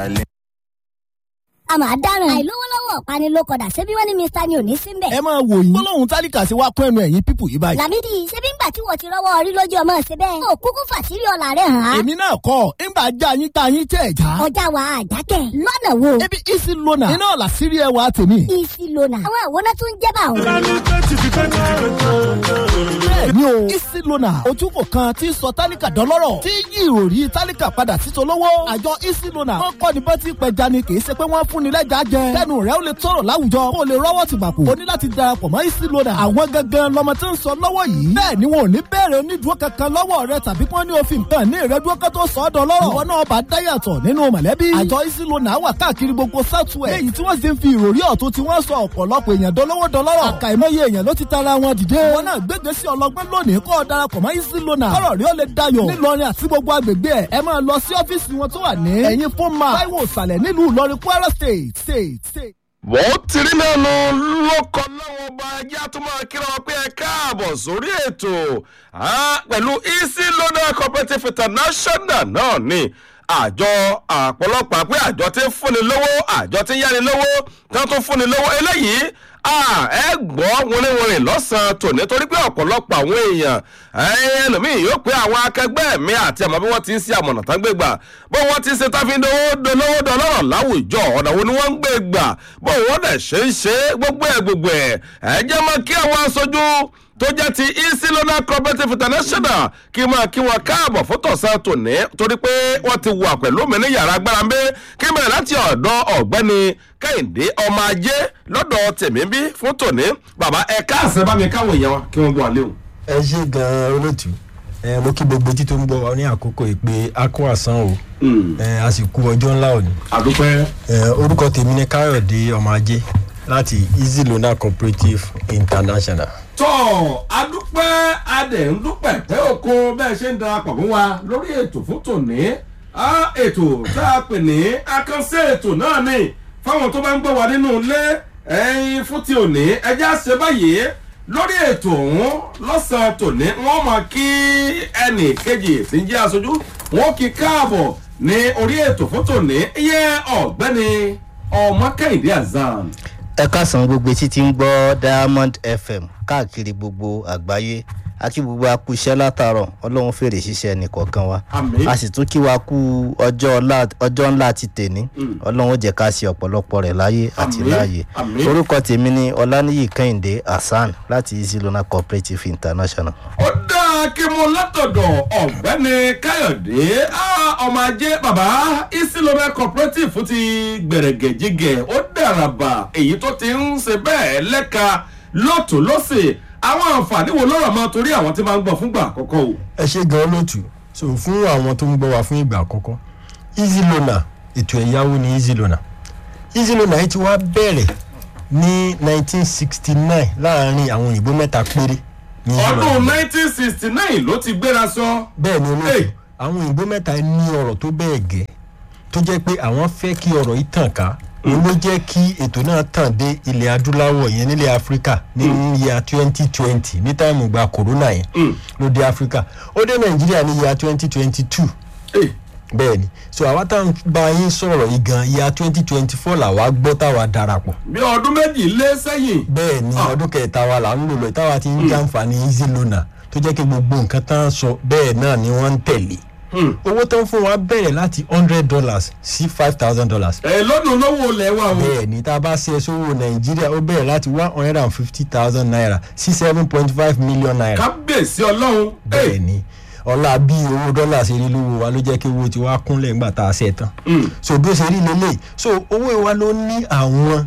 darling. a máa dáràn àìlówólọ́wọ́ ọ̀pánilókọ̀dà ṣebí wọ́n ní mr ni ò ní síbẹ̀. ẹ máa wò yín gbólóhùn tálíkà sí wa kún ẹnu ẹ̀yìn pípù yìí báyìí. làmídì ṣebí ńgbà tí wọ́n ti rọ́wọ́ orí lójú ọmọ ṣe bẹ́ẹ̀. ó kúkú fàṣírí ọ̀la rẹ̀ hàn án. èmi náà kọ́ ńgbà já yín tá yín tẹ̀ já. ọjà wa àjákẹ́ lọ́nà wo. ebi isi lona iná làṣírí ẹwà tèmi. isi lona àwọn àwòrán tó ń jẹ́ bá òun. bẹ́ẹ̀ni o isi lona ojúkò kan tí ń sọ tálíkà dọ́lọ́rọ̀ tí yí ìròrí tálíkà padà sí tolówó. àjọ isi lona wọn kọ́ ni bá ti pẹja ni kì í ṣe pé wọ́n fún ni lẹ́jà jẹ. kẹ́nu rẹ̀ ó lè tọrọ láwùjọ kó o lè rọ́wọ́ ti bàkú. o ní láti darapọ̀ mọ́ isi lona. àwọn gangan lọmọ tí ń sọ lọ́wọ́ yìí. bẹ́ẹ̀ ni wọn ò ní bẹ̀rẹ̀ onídùú kankan lọ́wọ́ rẹ tàbí kí wọ́n ní òfin nǹkan ní ìrẹ́dúró kan tó sọ ọ́ dọ́lọ́rọ̀. ìwọ náà bá dáyàtọ̀ nínú mọ̀lẹ́bí. àjọ isi lona wà káàkiri gbogbo southwest. léyìí tí wọ́n sì ń fi ìròrí ọ̀tún tí wọ́n sọ ọ̀pọ̀lọpọ̀ èèyàn dolówó dọlọ́rọ̀. àkàìmọye èèyàn ló ti tara wọn dìde. wọn náà gbégbé sí ọlọgbẹ́ lónìí kọ́ ọ darapọ̀ mọ́ easy lona. kọ́rọ̀ rí ó lè dayọ̀. nílọrin àti gbogbo agbègbè ẹ̀ ẹ máa lọ sí ọ́fíìsì wọn tó wà ní. ẹ̀yìn fún ma táíwò ìsàlẹ̀ nílùú ìlọrin kwara state state state. wọ́n ti rí mẹ́nu lọ́kọ̀ lọ́wọ́ ọba ẹjẹ́ àtúmọ̀ kíra wọn pé ẹ káàbọ̀ sórí ètò pẹ̀lú easy loader cooperative international náà ni àjọ àpọ̀lọpọ̀ pé àjọ tí ń fúnni lówó àjọ tí ń yáni lówó tí wọ́n tún fúnni lówó eléyìí ẹ gbọ́ wọléwọlé lọ́sàn-án tòní torí pé ọ̀pọ̀lọpọ̀ àwọn èèyàn ẹlòmíì yóò pé àwọn akẹgbẹ́ mi àti àmọ́ bí wọ́n ti ń ṣe àmọ̀nà tán gbé gbà bó wọ́n ti ń ṣe táfi dolówó dọlọ́rọ̀ láwùjọ ọ̀nà wo ni wọ́n ń gbé gbà bó wọ́n dẹ̀ ṣe ń ṣe gbogbo ẹ̀ gbogbo ẹ̀ ẹ jẹ́ mọ́ kí àwọn aṣojú tó jẹ́ ti easy loan cooperative international kí máa kí wọn káàbọ̀ fún tọ̀sán tòní torí pé wọ́n ti wà pẹ̀lú mi ní yàrá agbára ń bẹ́ kí bẹ̀rẹ̀ láti ọ̀dọ̀ ọ̀gbẹ́ni kẹ́hìndé ọmọ ajé lọ́dọ̀ tèmi bí fún tòní bàbá ẹ káàsán bá mi káwọn èèyàn kí wọ́n gbọ́ àlẹ́ o. ẹ ṣe gan-an olóòtú ẹ mo kí gbogbo etí tó ń gbọ́ wa ní àkókò ìpè akó àsán o ẹ a sì kú ọjọ́ ńlá òní. àdúpẹ́. ẹ orúkọ tèmi ni káyọ̀dé ọmọ ajé láti easy loan cooperative international tọ́ adúpẹ́ adẹ̀ ń dúpẹ́ pé oko bẹ́ẹ̀ ṣe ń darapọ̀ mọ́ wa lórí ètò fún tòní ètò tá a pè ní akánṣe ètò náà ni fáwọn tó bá ń gbọ́ wa nínú ilé ẹyin fún ti òní ẹjẹ́ àṣẹ báyìí lórí ètò ọ̀hún lọ́sàn-án tòní wọ́n máa kí ẹnì kejì tí ń jẹ́ aṣojú wọ́n kí káàbọ̀ ní orí ètò fún tòní iye ọ̀gbẹ́ni ọmọ kẹ́hìndé azam ẹ káàsán gbogbo etí tí ń gbọ́ diamond fm káàkiri gbogbo àgbáyé àti gbogbo akúṣẹ́ látàárọ̀ ọlọ́run fèrè ṣiṣẹ́ nìkọ̀ọ̀kan wa a sì tún kí wa kú ọjọ́ ńlá ti tèní ọlọ́run jẹ́ ká ṣe ọ̀pọ̀lọpọ̀ rẹ̀ láyé àti láàyè orúkọ tèmi ni ọláníyì kẹ́hìndé hasan láti easy loan cooperative international. ó dáa kí mo látọ̀dọ̀ ọ̀gbẹ́ni káyọ̀dé ọmọ ajé bàbá easy loan cooperative ti gbẹ̀rẹ̀gẹ̀jigẹ̀ ó dàràbà èyí tó ti ń ṣe bẹ́ẹ̀ lẹ́ka lọ́tún lọ́sẹ̀ àwọn àǹfààní wo lọ́rọ̀ máa torí àwọn tí máa ń gbọ́ fúngbà àkọ́kọ́ o. ẹ ṣe gan olóòtú so fún àwọn tó ń gbọ́ wa fún ìgbà àkọ́kọ́ easy loan ètò ẹ̀yáwó ni easy loan easy loan yìí ti wá bẹ̀rẹ̀ ní 1969 láàrin àwọn òyìnbó mẹ́ta péré. ọdún 1969 ló ti gbéra sọ. bẹ́ẹ̀ ni olóòtú àwọn òyìnbó mẹ́ta ní ọ̀rọ̀ tó bẹ́ẹ̀ gẹ́ tó jẹ́ pé àwọn fẹ́ kí ọ̀rọ̀ yìí tàn ká òun ló jẹ́ kí ètò náà tàn dé ilẹ̀ adúláwọ̀ yẹn nílẹ̀ áfíríkà ní yíya twenty twenty ní táìmù gba corona yẹn ló dé áfíríkà ó dé nàìjíríà ní yíya twenty twenty two bẹ́ẹ̀ ni so àwa tá à ń bá yín sọ̀rọ̀ yìí gan yíya twenty twenty four làwa gbọ́ táwa darapọ̀. bí ọdún méjì lé sẹ́yìn. bẹ́ẹ̀ ni ọdún kẹta wa là ń lò lọ táwa ti ń jàǹfààní easy lona tó jẹ́ kí gbogbo nǹkan tá à ń sọ bẹ́ẹ̀ náà ni wọ́n ń tẹ̀lé owó tó ń fún wa bẹ̀rẹ̀ láti hundred dollars sí five thousand dollars. ẹ lọ́dún lówó lẹ̀ wá o. bẹ́ẹ̀ ni tá a bá ṣe sówó nàìjíríà ó bẹ̀rẹ̀ láti one hundred and fifty thousand naira sí seven point five million naira. kábíyèsí ọlọ́run. bẹ́ẹ̀ ni ọlá bí owó dọ́là ṣe rí lówó wa ló jẹ́ kí owó tiwa kúnlẹ̀ ńgbà tá a ṣe tán. so bí ó ṣe rí lélẹ̀ so owó wa ló ní àwọn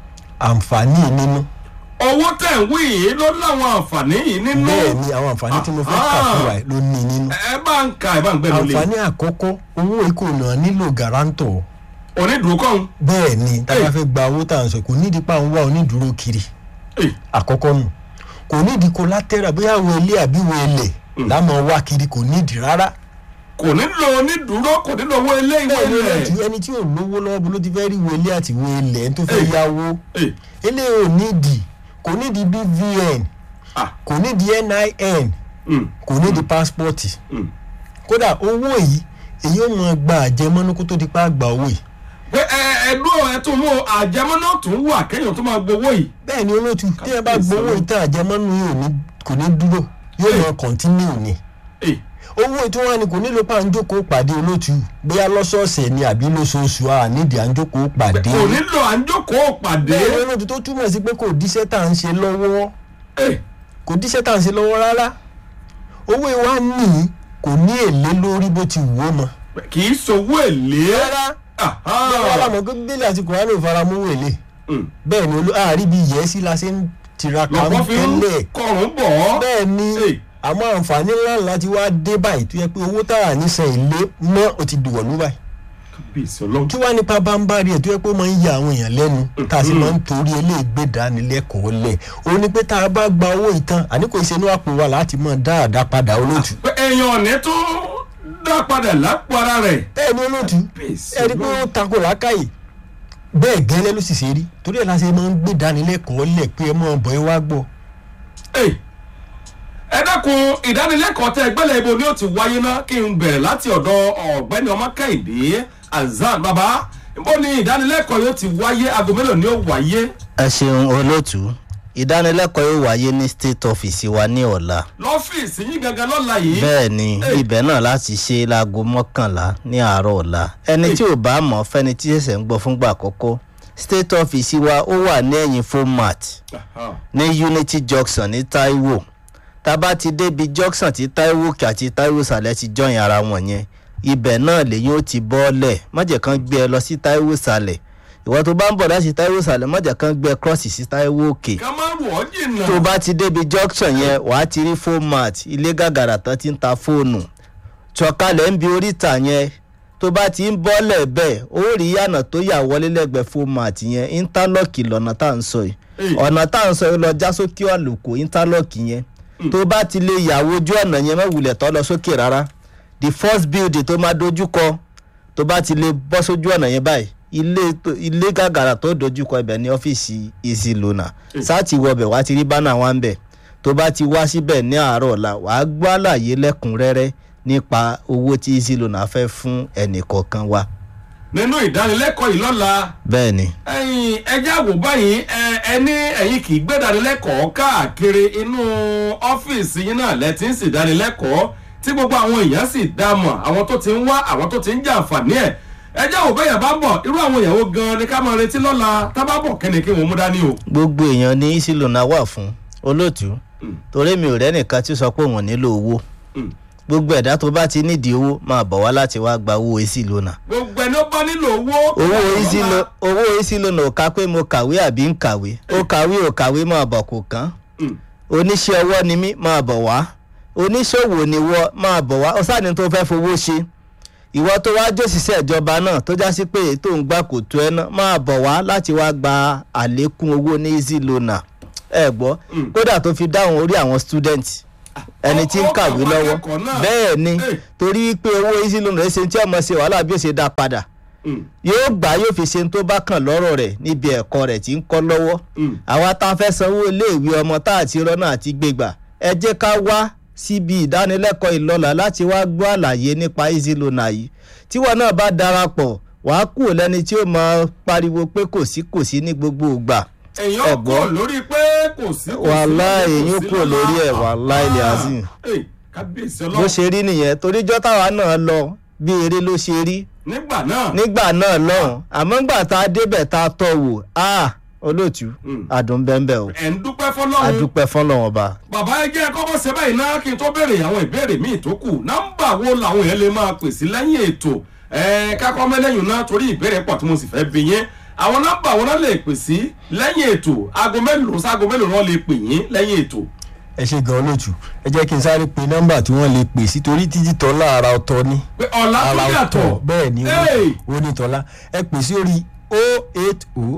àǹfààní nínú owó tẹ̀ ń wí yìí ló láwọn àǹfààní yìí nínú. bẹ́ẹ̀ ni àwọn àǹfààní tí mo fẹ́ kà fún wa ló ní nínú. ẹ bá ń ka ẹ bá ń gbẹ lórí. àǹfààní àkọ́kọ́ owó ìkùnà nílò garanto. onídùúró kọ́ bẹ́ẹ̀ ni tá a bá fẹ́ gba owó tá à ń sọ kò nídìí pa ń wá onídùúró kiri. àkọ́kọ́ nù kò nídìí collateral bóyá wo ilé àbí wo ilẹ̀ lámọ̀ wá kiri kò nídìí rárá kò nílò onídùúró kò nílò owó ilé ìwé ilẹ̀. ẹni tí ò lówó lọ́wọ́ bó ló ti fẹ́ rí wo ilé àti wo ilẹ̀ tó fẹ́ yáwó ilé ò nídìí kò nídìí bvn kò nídìí nin kò nídìí pásítọ̀tì kódà owó yìí èyí ò mọ gba àjẹmọ́nú kó tó di pa àgbà owó yìí ẹdúró ẹ tún mú àjẹmọ́nà tún wà kéèyàn tó máa gbowó yìí. bẹ́ẹ̀ ni olóòtú tí ẹ bá gbowó ìtàn àjẹmọ́nú yìí ò ní kò ní dúró yóò lọ kọ́ntínú ni Ẹ, owó tí wọ́n ní kò nílò pa àǹjókòó pàdé olóòtú bóyá lọ́sọ̀ọ̀sẹ̀ ni àbí lóṣooṣù a nídìí àǹjókòó pàdé kò nílò à ń jókòó pàdé. bẹ́ẹ̀ ni olóòtú tó túmọ̀ sí pé kò díṣẹ́ tá à ń ṣe lọ́wọ́ Ẹ, kò díṣẹ́ tá à ń ṣe lọ́wọ́ rárá owó ìwà nìyí kò ní èlé lórí bó ti wù ó mọ́ kì í sowó èlé. rárá Aha. bẹ́ẹ̀ wọ́n lámọ̀ pé bílẹ̀ àti kùránì ò fara mú èlé Mm. bẹ́ẹ̀ ni olú àárí bíi yẹ́sí la ṣe ń tiraka ń lọ́pọ̀ fi ń tẹ́lẹ̀ kọrùn bọ̀ ọ́. bẹ́ẹ̀ ni Ẹ, àmọ́ àǹfààní ńlá ńlá ti wá dé báyìí tó yẹ pé owó tá à ní san èlé mọ́ ó ti dùwọ̀ lú báyìí kábíyèsí ọlọ́run. kí wàá nípa bámbárí ẹ̀ tó yẹ pé ó máa ń ya àwọn èèyàn lẹ́nu tá a sì máa ń torí eléègbé dánilẹ́kọ̀ọ́ lẹ̀ ó ní pé tá a bá gba owó ìtàn àní kò ṣe inú àpò wa láti máa dáadáa padà olóòtú pé èèyàn ò ní tó dá padà lápò ara rẹ̀. bẹ́ẹ̀ ni olóòtú Kábíyèsí ẹ rí i pé ó takò lákàyè bẹ́ẹ̀ gẹ́lẹ́ ló sì ṣe rí torí ẹ̀ la ṣe máa ń gbé dánilẹ́kọ̀ọ́ lẹ̀ pé ẹ máa bọ̀ ẹ wá gbọ́ Ẹ, ẹ dákun ìdánilẹ́kọ̀ọ́ tẹ gbẹ́lẹ̀ ibo ni ó ti wáyé ná kí n bẹ̀rẹ̀ láti ọ̀dọ̀ ọ̀gbẹ́ni ọmọkẹ́hìndé azan baba ibo ni ìdánilẹ́kọ̀ọ́ yóò ti wáyé aago mélòó ni ó wáyé ẹ ṣeun olóòtú ìdánilẹ́kọ̀ọ́ yóò wáyé ní state office wa ní ọ̀la lọ́fíìsì yín gangan lọ́la yìí. bẹ́ẹ̀ ni Hey. ibẹ̀ náà láti ṣe láago mọ́kànlá ní àárọ̀ ọ̀la ẹni Hey. tí ò bá mọ̀ fẹ́ni tí ṣẹ̀ṣẹ̀ ń gbọ́ fúngbà àkọ́kọ́ state office wa ó wà ní ẹ̀yìn format Aha. ní unity junction ní taiwo tá a bá ti débi junction tí taiwo òkè àti taiwo ìsàlẹ̀ ti jọyìn ara wọn yẹn ibẹ̀ náà lèyìn ó ti bọ́ọ̀lẹ̀ májẹ̀ kan gbé ẹ lọ sí taiwo ìsàlẹ̀ ìwọ tó bá ń bọ̀ láti taiwo ìsàlẹ̀ májẹ̀ kan gbé ẹ cross sí taiwo òkè ká má rù ọ́ jìnnà. tó bá ti débi junction yẹn wàá ti rí format ilé gàgàrà tán ti ń ta fóònù sọ̀kalẹ̀ ń bi oríta yẹn tó bá ti ń bọ́lẹ̀ bẹ́ẹ̀ ó rí yànà tó yà wọlé lẹ́gbẹ̀ẹ́ format yẹn interlock lọ́nà tá à ń sọ yìí Hey. ọ̀nà tá à ń sọ yìí lọ já sókè àlùkò interlock yẹn tó bá ti lè yàwó ojú ọ̀nà yẹn mẹ́wùlẹ̀ tó lọ sókè rárá the first building tó máa dojú kọ tó bá ti lè bọ́ sójú ọ̀nà yẹn báyìí ilé tó- ilé gàgàrà tó dojú kọ ibẹ̀ ní ọ́fíìsì easy loaner sáàtì wọbẹ̀ wá ti rí bánà wá ń bẹ̀ tó bá ti wá síbẹ̀ ní àárọ̀ ọ̀la wàá gbọ́ àlàyé lẹ́kùnrẹ́rẹ́ nípa owó tí easy loaner fẹ́ fún ẹnì kọ̀ọ̀kan wa nínú ìdánilẹ́kọ̀ọ́ yìí lọ́la bẹ́ẹ̀ ni ẹ̀yin ẹjẹ́ àwò báyìí ẹ ẹ ní ẹ̀yin kì í gbé ìdánilẹ́kọ̀ọ́ káàkiri inú ọ́fíìsì yín náà lẹ́tí ń sì ìdánilẹ́kọ̀ọ́ tí gbogbo àwọn èèyàn sì dá mọ̀ àwọn tó ti ń wá àwọn tó ti ń jàǹfààní ẹ̀ ẹjẹ́ àwò bẹ́yẹn bá ń bọ̀ irú àwọn èèyàn wo gan ni ká máa retí lọ́la tá bá bọ̀ kẹ́ni kí wọ́n mú dání o. gbogbo èèyàn ní easy loaner wà fún olóòtú torí mi ò rẹ́nìkan tí ó sọ pé òun nílò owó Mm. gbogbo ẹ̀dá tó bá ti nídìí owó máa bọ̀ wá láti wá gba owó easy loaner gbogbo ẹni ó bá nílò owó. owó easy lo owó easy loaner ò ká pé mo kàwé àbí ń kàwé ó kàwé ò kàwé máa bọ̀ kò kán Mm. oníṣẹ́ ọwọ́ ni mí máa bọ̀ wá oníṣòwò ni wọ́ máa bọ̀ wá ó sáà ní tó fẹ́ fowó ṣe ìwọ tó wá jòṣìṣẹ́ ìjọba náà tó já sí pé èyí tó ń gbà kò tó ẹ náà máa bọ̀ wá láti wá gba àlékún owó ní easy loaner ẹ gbọ́ Mm. kódà tó fi dáhùn orí àwọn student ẹni tí ń Ó- ó kàwé kàwé lọ́wọ́ akẹ́kọ̀ọ́ náà. bẹ́ẹ̀ ni Hey. torí pé owó easy loaner ṣe tí ọmọ ṣe wàhálà bí ó ṣe dá padà Mm. yóò gbà yóò fi ṣe tó bá kàn lọ́rọ̀ rẹ̀ níbi ẹ̀kọ́ rẹ̀ tí ń kọ́ lọ́wọ́ Mm. àwa tá a fẹ́ sanwó iléèwé ọmọ tá àti rọ́nà àti gbégbà ẹ jẹ́ ká wá síbi ìdánilẹ́kọ̀ọ́ ìlọ́la láti wá gbọ́ àlàyé nípa easy loaner yìí tíwọ náà bá darapọ̀ wàá kú lẹ́ni tí ó máa pariwo pé kò sí kò sí ní gbogbo ìgbà èèyàn ẹ̀gbọ́n. kò lórí pé kò sí. kò sí Wàhálà lọ́la, kò èèyàn sí kò lọ́la. lórí ẹ̀, wàhálà ilẹ̀ azim. Ẹ̀, kábíyèsí bó ọlọ́run ṣe rí nìyẹn toríjọ́ táwa náà lọ bí eré ló ṣe rí nígbà náà. nígbà náà lọ́hùn àmọ́ ńgbà tá a débẹ̀ tá a tọ̀ wò á olóòtú Mm. àdùn bẹ́ẹ̀ o ẹ̀ ń dúpẹ́ fọlọ́run. adúpẹ́ fọlọ́wọ́n ọba. bàbá ẹ jẹ́ kọ́kọ́ ṣe báyìí náà kí n tó béèrè àwọn ìbéèrè míì tó kù nọ́mbà wo làwọn èèyàn lè máa pè sí lẹ́yìn ètò ẹ̀ẹ́n kákọ́ mẹ́lẹ́yìn náà torí ìbéèrè pọ̀ tí mo sì fẹ́ bi yín àwọn nọ́mbà wo náà lè pè sí lẹ́yìn ètò aago mélòó sáago mélòó náà lè pè yín lẹ́yìn ètò. ẹ ṣe gan olóòtú ẹ jẹ́ kí n sáré pe nọ́mbà tí wọ́n lè pè sí torí títí tọ́lá ara ọ̀tọ̀ ni pé ọ̀la tó ara yàtọ̀ ọ̀tọ̀ bẹ́ẹ̀ ni Hey! ó ní tọ́lá ẹ pè sí orí o eight o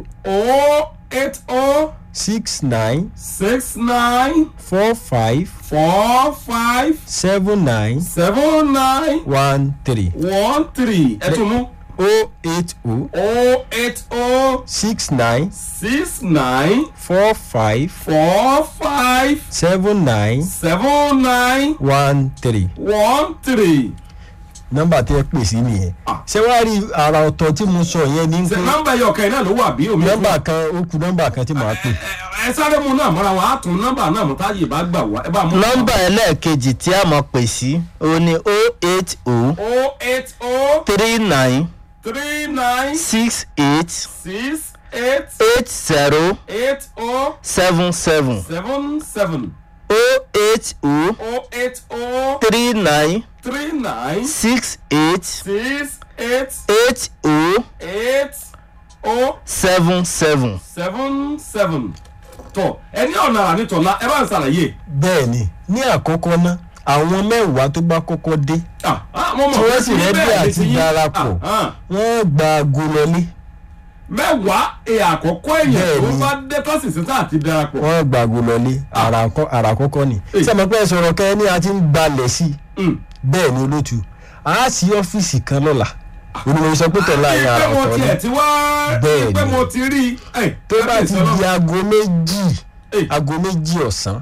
o eight o six nine six nine four five four five seven nine seven nine one three one three ẹ tún mú o eight o o eight o six nine six nine four five four five seven nine seven nine one three one three nọ́mbà tẹ́ ẹ pè sí nìyẹn Ah. ṣé wàá rí ara ọ̀tọ̀ tí mo sọ yẹn ní ṣe pé nọ́mbà ẹyọ kẹrin náà ló wà bí omi fún- nọ́mbà kan ó ku nọ́mbà kan tí màá pè ẹ ẹ sáré mu náà mọ́ra wọn á tún nọ́mbà náà mú táyé bá gbà wá ẹ bá mú. nọ́mbà ẹlẹ́ẹ̀kejì tí a mọ̀ pè sí òun ni o eight o o eight o three nine three nine six eight six eight eight zero eight o seven seven seven seven o eight o o eight o three nine three nine six eight six eight eight o eight o seven seven. seven seven tọ ẹni ọ̀nà ànítọ̀lá ẹ bá ń ṣàlàyé. bẹ́ẹ̀ ni ní àkọ́kọ́ ná àwọn mẹ́wàá tó bá kọ́kọ́ dé Ah, ah, mo mọ̀ tí pé wọ́n sì tí rẹ́dí bẹ́ẹ̀ ni àti ti yín. darapọ̀ Ah, ah. wọ́n gba aago lọlé mẹ́wàá ẹ̀ àkọ́kọ́ èèyàn tó Bẹ́ẹ̀ni. bá dé tọ́sí sísá àti darapọ̀. wọ́n gba aago lọlé ara àkọ́- ara àkọ́kọ́ ni Èyí. sẹ́mi pẹ́ sọ̀rọ̀ kẹ́ ní a ti ń balẹ̀ sí i Mm. bẹ́ẹ̀ ni olótú a sì ọ́fíìsì kan lọ́la onímọ̀ sọ pé tọ̀la yẹn ara pé mo ọ̀tọ̀ ni tiẹ̀ ti wá Bẹ́ẹ̀ni. pé mo ti rí i. Ẹ̀, tó bá ti kábíyèsí di aago méjì Èyí. aago méjì ọ̀sán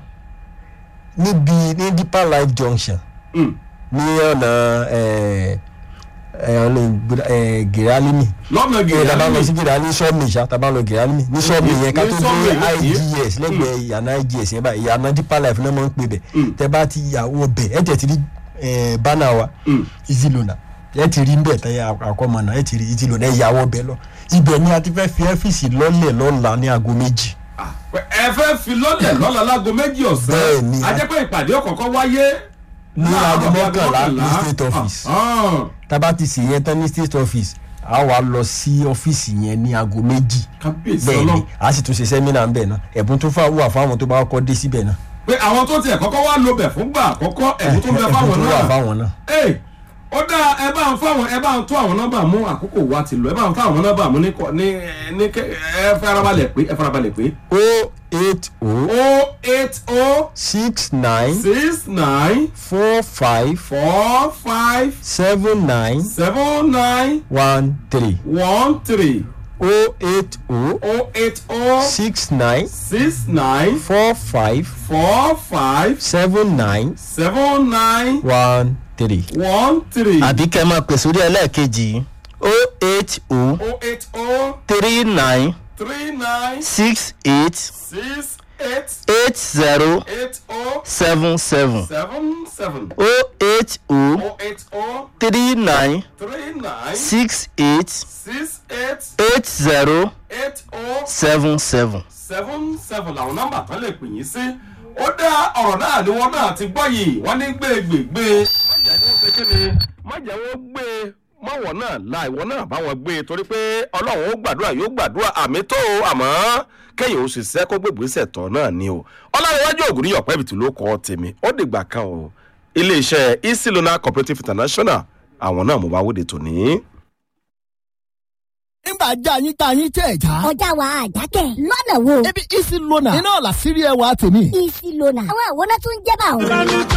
níbi ní deeper life junction Mm. ní ọ̀nà ẹ̀ ẹ̀ ọ̀nà ìgbéra- ẹ̀ gèrálímì lọ́nà ẹ̀ tàbá lọ gèrè sí gèrálí sọ́ọ̀mì ṣá tàbá lọ gèrálímì ní sọ́ọ̀mì Ní- yẹn ká ní tó sọ́ọ̀mì dé yẹn, igs lẹ́gbẹ̀ẹ́ ìyànà igs yẹn báyìí ìyànà deeper life náà máa ń pè bẹ̀ Mm. tẹ bá ti yàwó bẹ̀ ẹ̀ tẹ̀ ti rí ẹ̀ bánà wa Mm. easy loaner ẹ̀ ti rí bẹ̀ tẹ̀ àkọ́mọ̀nà ẹ̀ ti rí easy loaner ẹ̀ yàwó bẹ̀ lọ ibẹ̀ ni a ti fẹ́ fi ẹ́fíìsì lọ́lẹ̀ lọ́la ní aago méjì ẹ fẹ́ fi lọ́lẹ̀ lọ́la lágo méjì ọ̀sán Bẹ́ẹ̀ni. a jẹ́ pé ìpàdé ọ̀kọ̀ọ̀kan wáyé Ní láàárọ̀ aago bíi aago mọ́kànlá ní mọ́kànlá. state office. Ah, ah. tába ti sì yẹn tán ní state office a wà lọ sí ọ́fíìsì yẹn ní aago méjì kábíyèsí bẹ́ẹ̀ ọlọ́run ni a sì tún ṣe sẹ́mínà ńbẹ̀ náà ẹ̀bùn tó fà wà fáwọn tó bá kọ́ dé síbẹ̀ náà pé àwọn tó tiẹ̀ kọ́kọ́ wá lo bẹ̀ fúngbà àkọ́kọ́ ẹ̀bùn tó ń bẹ fáwọn tó wà náà fáwọn náà. Ẹ, ó dá ẹ bá ń fáwọn ẹ bá ń tó àwọn nọ́mbà mú àkókò wa ti lọ ẹ bá ń fáwọn nọ́mbà mú ní kọ ní ní kẹ ẹ farabalẹ̀ pé ẹ farabalẹ̀ pé o eight o o eight o six nine six nine four five four five seven nine seven nine one three one three o eight o o eight o six nine six nine four five four five seven nine seven nine one three. one three àbí kẹ́ ẹ máa pè sórí ẹlẹ́ẹ̀kejì o eight o o eight o three nine three nine six eight six eight eight zero eight o seven seven seven seven o eight o o eight o three nine three nine six eight six eight eight zero eight o seven seven. seven seven làwọn nọ́mbà kan lè pè yín sí ó dá ọ̀rọ̀ náà ni wọ́n náà ti gbọ́ yìí wọ́n ní gbégbègbè. má jẹ́ wọ́n gbé mọ́wọ́ náà la ìwọ náà bá wọn gbé torí pé ọlọ́run ó gbàdúrà yóò gbàdúrà àmì tó o àmọ́ kẹ́yìn ó ṣiṣẹ́ kó gbègbèsẹ̀ tọ̀ náà ni o ọlọ́runwájú ògùn níyọ̀ pẹ́bìtì ló kọ́ tèmi ó dìgbà kan o iléeṣẹ́ easy loan cooperative international àwọn náà mo bá wóde tòní. nígbà já yín tá yín tẹ̀ já. ọjà wa àjákẹ́ lọ́nà wo ebi isi lona iná ọ̀la sírí ẹwà tèmi. isi lona àwọn àwòrán tó ń jẹ́ bá òun.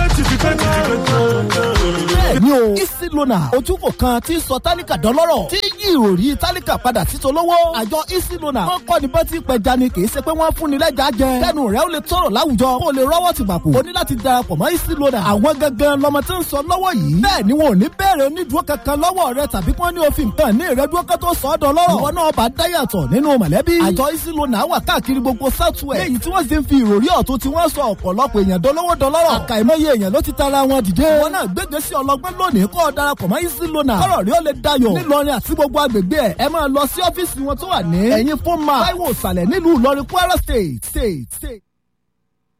bẹ́ẹ̀ni o isi lona ojúkò kan tí ń sọ tálíkà dọ́lọ́rọ̀ tí yí ìròrí tálíkà padà sí tolówó. àjọ isi lona wọn kọ́ ni bọ́tí pẹja ni kì í ṣe pé wọ́n fún ni lẹ́jà jẹ. kẹ́nu rẹ̀ ó lè tọrọ láwùjọ kó o lè rọ́wọ́ ti gbàpò. o ní láti darapọ̀ mọ́ isi lona. àwọn gangan lọmọ tí ń sọ lọ́wọ́ yìí. bẹ́ẹ̀ ni wọn ò ní bẹ̀rẹ̀ onídùúró kankan lọ́wọ́ rẹ tàbí kí wọ́n ní òfin kan ní ìrẹ́dúró kan tó sọ ọ́ dọ́lọ́rọ̀. ìwọ náà bá dáyàtọ̀ nínú mọ̀lẹ́bí. àjọ isi lona wà káàkiri gbogbo southwest. léyìí tí wọ́n sì ń fi ìròrí ọ̀tún tí wọ́n sọ ọ̀pọ̀lọpọ̀ èèyàn dolówó dọlọ́rọ̀. àkàìmọye èèyàn ló ti tara wọn dìde. wọn náà gbégbé sí ọlọgbẹ́ lónìí kọ́ ọ darapọ̀ mọ́ isi lona. kọ́rọ̀ rí ó lè dayọ̀. nílọrin àti gbogbo agbègbè ẹ̀ ẹ máa lọ sí ọ́fíìsì wọn tó wà ní. ẹ̀yin fún ma. táíwò ìsàlẹ̀ nílùú ìlọrin kwara state state state.